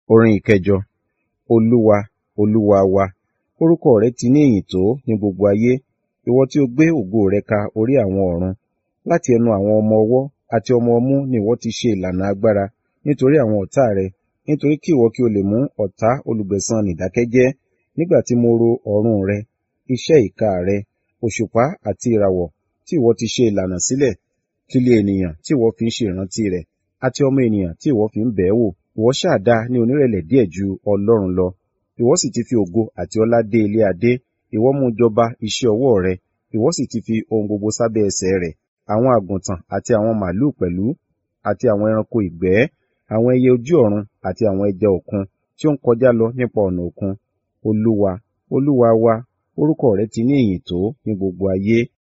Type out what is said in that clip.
Orin ìkẹjọ. Olúwa, Olúwa wa, orúkọ rẹ̀ ti ní ìyìn tó ní gbogbo ayé. Ìwọ tí ó gbé ògo rẹ̀ ka orí àwọn ọ̀run. Láti ẹnu àwọn ọmọ ọwọ́ àti ọmọ ọmú ni ìwọ ti ṣe ìlànà agbára nítorí àwọn ọ̀tá rẹ, nítorí kí ìwọ kí o lè mú ọ̀tá olùgbẹ̀san nì dákẹ́jẹ́. Nígbà tí mo ro ọ̀run rẹ, iṣẹ́ ìka rẹ, òṣùpá àti ìràwọ̀ tí ìwọ ti ṣe ìlànà sílẹ̀, kílé ènìyàn tí ìwọ fi ń ṣe ìrántí rẹ̀, àti ọmọ ènìyàn tí ìwọ fi ń bẹ̀ẹ́ wò. Ìwọ ṣáà dá ní onírẹ̀lẹ̀ díẹ̀ ju Ọlọ́run lọ. Ìwọ sì ti fi ògo àti ọlá dé ilé adé. Ìwọ mú jọba iṣẹ́ ọwọ́ rẹ. Ìwọ sì ti fi ohun gbogbo sábẹ́ ẹsẹ̀ rẹ̀. Àwọn àgùntàn àti àwọn màlúù pẹ̀lú, àti àwọn ẹranko ìgbẹ́, àwọn ẹyẹ ojú ọ̀run àti àwọn ẹja òkun tí ó ń kọjá lọ nípa ọ̀nà òkun. Olúwa, Olúwa wa, orúkọ rẹ̀ ti ní ìyìn tó ní gbogbo ayé.